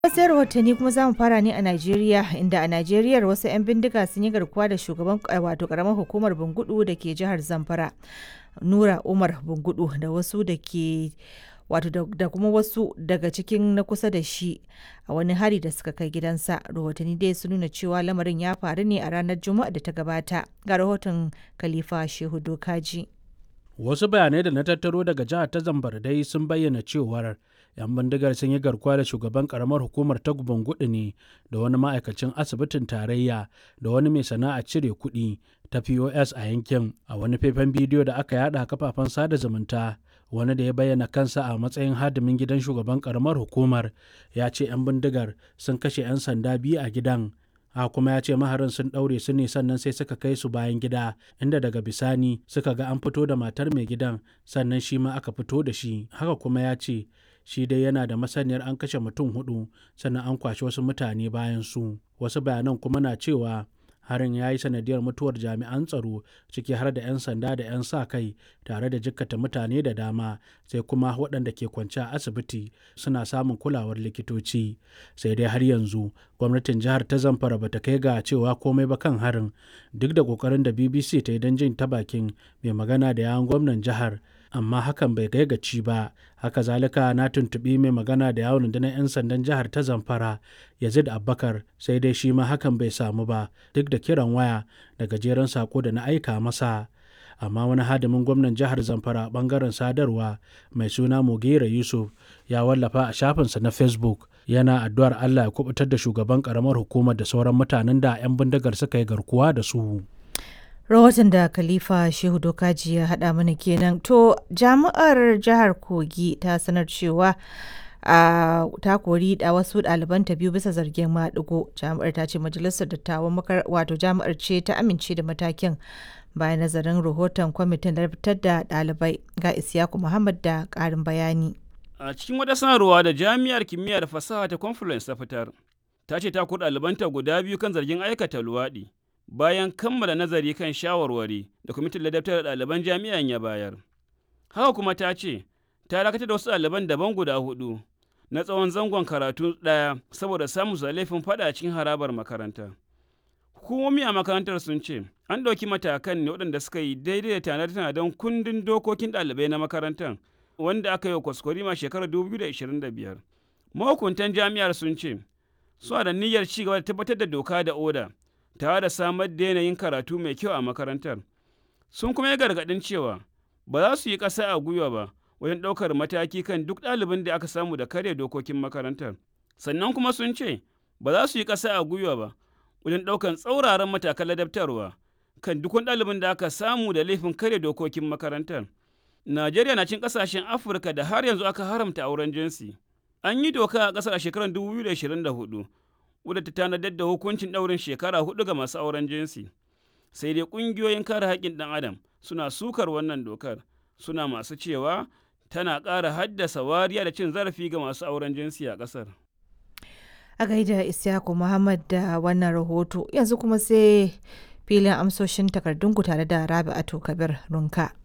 Wasu rahotanni kuma za mu fara ne a Najeriya inda a Najeriya wasu 'yan bindiga sun yi garkuwa da shugaban wato karamar hukumar Bungudu da ke jihar Zamfara. Nura Umar Bungudu da wasu da ke wato da kuma wasu daga cikin na kusa da shi a wani hari da suka kai gidansa rahotanni dai sun nuna cewa lamarin ya faru ne a ranar juma'a da ta gabata ga rahoton khalifa shehu dokaji wasu bayanai da na tattaro daga jihar ta zambar dai sun bayyana cewar 'yan bindigar sun yi garkuwa da shugaban karamar hukumar ta gudu ne da wani ma'aikacin asibitin tarayya da wani mai sana'a cire kuɗi ta pos a yankin a wani faifan bidiyo da aka yada kafafen sada zumunta wani da ya bayyana kansa a matsayin hadimin gidan shugaban karamar hukumar ya ce 'yan bindigar sun kashe 'yan sanda biyu a gidan a kuma ya ce maharin sun ɗaure su ne sannan sai suka kai su bayan gida inda daga bisani suka ga an fito da matar mai gidan sannan shi ma aka fito da shi haka kuma ya ce shi dai yana da masaniyar an kashe mutum hudu sannan an kwashe wasu mutane bayan su wasu bayanan kuma na cewa harin ya yi sanadiyar mutuwar jami'an tsaro ciki har da 'yan sanda da 'yan sa kai tare da jikkata mutane da dama sai kuma waɗanda ke kwance a asibiti suna samun kulawar likitoci sai dai har yanzu gwamnatin jihar ta zamfara bata kai ga cewa komai ba kan harin duk da kokarin da bbc ta yi don jin ta bakin mai magana da yawon gwamnan jihar amma hakan bai kai gaci ba haka zalika na tuntuɓi mai magana da yawon rundunar 'yan sandan jihar ta zamfara yazid abbakar sai dai shi ma hakan bai samu ba duk da kiran waya da gajeren sako da na aika masa amma wani hadimin gwamnan jihar zamfara bangaren sadarwa mai suna mugera yusuf ya wallafa a shafinsa na facebook yana addu'ar allah ya kubutar da shugaban karamar hukumar da sauran mutanen da 'yan bindigar suka yi garkuwa da su rahoton da khalifa shehu dokaji ya haɗa mana kenan to jami'ar jihar kogi ta sanar cewa a ta kori da wasu ɗalibanta biyu bisa zargin maɗigo jami'ar ta ce majalisar dattawan wato jami'ar ce ta amince da matakin bayan nazarin rahoton kwamitin da fitar da ɗalibai ga isyaku muhammad da ƙarin bayani a cikin wata sanarwa da jami'ar kimiyya da fasaha ta conference ta fitar ta ce ta kori ɗalibanta guda biyu kan zargin aikata luwaɗi bayan kammala nazari kan shawarwari da kwamitin ladabtar da ɗaliban jami'an ya bayar. Haka kuma ta ce, ta dakatar da wasu ɗaliban daban guda hudu na tsawon zangon karatu ɗaya saboda samun su laifin faɗa cikin harabar makaranta. Hukumomi a makarantar sun ce, an ɗauki matakan ne waɗanda suka yi daidai da tanade-tanaden kundin dokokin ɗalibai na makarantar wanda aka yi wa kwaskwarima shekarar 2025. Mahukuntan jami'ar sun ce, suna da niyyar ci gaba da tabbatar da doka da oda tare da samar da yanayin karatu mai kyau a makarantar. Sun kuma yi gargaɗin cewa ba za su yi ƙasa a gwiwa ba wajen ɗaukar mataki kan duk ɗalibin da aka samu da karya dokokin makarantar. Sannan kuma sun ce ba za su yi ƙasa a gwiwa ba wajen ɗaukar tsauraran matakan ladabtarwa kan duk wani ɗalibin da aka samu da laifin karya dokokin makarantar. Najeriya na cin ƙasashen Afirka da har yanzu aka haramta auren jinsi. An yi doka a ƙasar a shekarar 2024 wadda ta tanadar da hukuncin ɗaurin shekara hudu ga masu auren jinsi sai dai ƙungiyoyin kare haƙƙin ɗan adam suna sukar wannan dokar suna masu cewa tana ƙara haddasa wariya da cin zarafi ga masu auren jinsi a ƙasar a gaida isyaku muhammad da wannan rahoto yanzu kuma sai filin amsoshin takardunku tare da rabi'atu kabir runka